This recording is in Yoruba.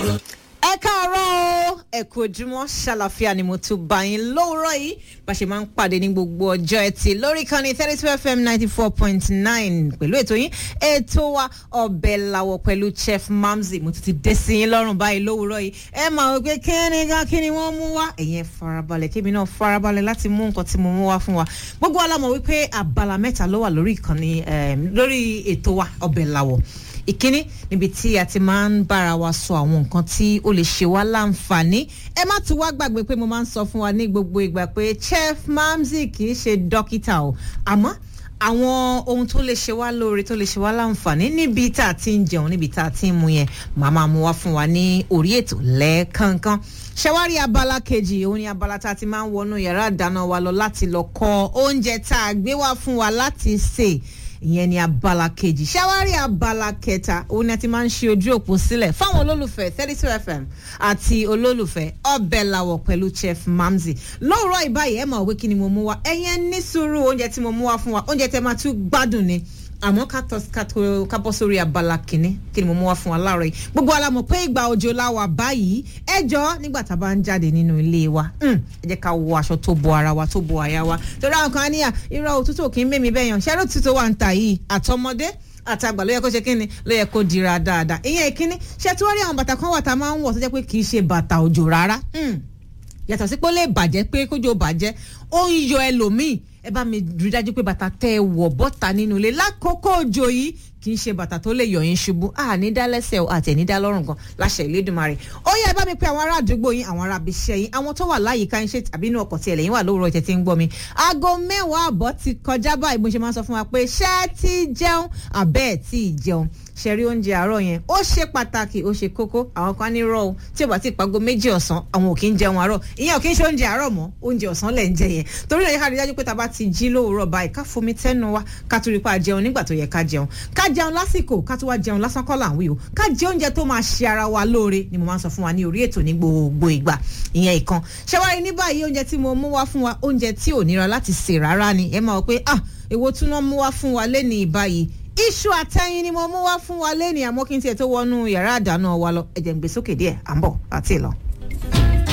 ẹ káàárọ̀ o ẹ kú ojúmọ́ ṣàlàfíà ni mo tún bá yín lówùúrọ̀ yìí bá ṣe máa ń pàdé ní gbogbo ọjọ́ ẹtì lórí ìkànnì thirty two fm ninety four point nine pẹ̀lú ètò yín ètò wa ọbẹ̀ làwọ̀ pẹ̀lú chef mamzi mo tún ti dé sí yín lọ́rùn báyìí lówùúrọ̀ yìí ẹ máa wọ pé kíni gan kíni wọ́n mú wá ẹ̀yin ẹ farabalẹ̀ kébì náà farabalẹ̀ láti mú nǹkan tí mo mú wá fún wa gbogbo wa la mọ̀ wípé abala mẹ́ta ló wà lórí ìkànnì lórí ètò wa ọbẹ̀ làwọ̀ ìkíní níbi tí a ti máa ń bára wa sọ àwọn nǹkan tí ó lè ṣe wá láǹfààní ẹ má tún wá gbàgbé pé mo máa ń sọ fún wa ní gbogbo ìgbà pé chef mamzi kì í ṣe dókítà o àmọ́ àwọn ohun tó lè ṣe wá lóore tó lè ṣe wá láǹfààní níbi tá a ti ń jẹun níbi tá a ti ń mu yẹn màá máa mú wá fún wa ní orí ètò lẹ́ẹ̀kankan ṣẹwárí abala kejì òun ni abala tá a ti máa ń wọnú yàrá ìdáná wa lọ láti lọ kọ oúnjẹ tá a gbé wá fún wa láti sè ìyẹn ni abala kejì ṣáwárí abala kẹta òun ni a ti máa ń ṣe ojú òpó sílẹ̀ fáwọn olólùfẹ́ thirty two fm àti olólùfẹ́ ọbẹ̀ làwọ̀ pẹ̀lú chef mamzi lóòrọ̀ ìbáyìí ẹ̀ mọ̀ wí kí ni mo mú wa ẹ̀yẹn ní sùúrù oúnjẹ tí mo mú wá fún wa oúnjẹ tẹ máa tún gbádùn ni àmọ́ ká bọ́ sórí abala kìíní kí ni mo mú wá fún wa láàárọ̀ yìí gbogbo wa la mọ̀ pé ìgbà òjò la wà báyìí ẹ jọ nígbà tá a bá ń jáde nínú ilé wa ẹ jẹ́ ká wọ aṣọ tó bo ara wa tó bo àyà wa torí àwọn kan á níyà irọ́ òtútù kì í mẹ́mi bẹ́yàn ṣẹ́rẹ́ òtútù wà ń ta yìí àtọmọdé àtàgbà ló yẹ kó ṣe kíni ló yẹ kó dira dáadáa ìyẹn ìkíní ṣé tí wọ́n rí àwọn bàtà kan wà tá a máa ń wọ̀ tó jẹ́ pé kì í ṣe bàtà òjò rárá yàtọ̀ sí pé ó lè bàjẹ́ pé kójó bàjẹ́ ó ń yọ ẹlòmíì ẹ bá mi rí dájú pé bàtà tẹ ẹ wọ̀ bọ́ta nínú ilé lákòókò òjò yìí kì í ṣe bàtà tó lè yọ yín ṣubú à ní dá lẹ́sẹ̀ o àti ẹ̀ ní dá lọ́rùn gan láṣẹ ìlédùmarè ó yẹ ẹ bá mi pe àwọn ará àdúgbò yín àwọn ará abiṣẹ́ yín àwọn tó wà láyìíká yín ṣe tàbí inú ọkọ̀ tí ẹlẹ́yìn wà lówùrọ̀ tẹ̀ tí ń gbọ́ mi aago mẹ́wàá àbọ̀ ti kọjá báyìí bó ṣe máa ń sọ fún wa pé ṣé ti jẹun àbẹ́ẹ̀ tí ì jẹun ṣẹ̀rí oúnjẹ àárọ̀ yẹn ó ṣe pàtàkì ó ṣe kókó àwọn kan ní rọ o tí ò bá ti pàgọ́ méjì ọ̀sán àwọn ò kí ń jẹun àárọ̀ ìyẹn ò kí ń ṣe oúnjẹ àárọ̀ mọ́ oúnjẹ ọ̀sán lẹ̀ ń jẹ yẹn torí náà yẹ ká rí dájú pé tá a bá ti jí lóòrọ̀ báyìí ká fomi tẹ́nu wa ká tún rí pa jẹun nígbà tó yẹ ká jẹun ká jẹun lásìkò ká tún wá jẹun lásán kọ́ là ń wí o ká jẹ oúnjẹ tó máa ṣe ara wa lóore ni mo máa ń sọ fún wa ní orí ètò ní gbogbo ìgbà ìyẹn ìkan ṣẹwárí ní báyìí oúnjẹ tí mo mú wá fún wa oúnjẹ tí ò nira láti sè rárá ni ẹ máa wọ pé ah èwo tún náà mú wá fún wa lẹ́ni ìbáyìí iṣu àtẹyin ni mo mú wá fún wa lẹ́ni àmọ́ kí n tiẹ̀ tó wọnú yàrá àdáná wa lọ ẹ̀jẹ̀ ń gbé sókè díẹ̀ à ń bọ̀ àti ìlọ.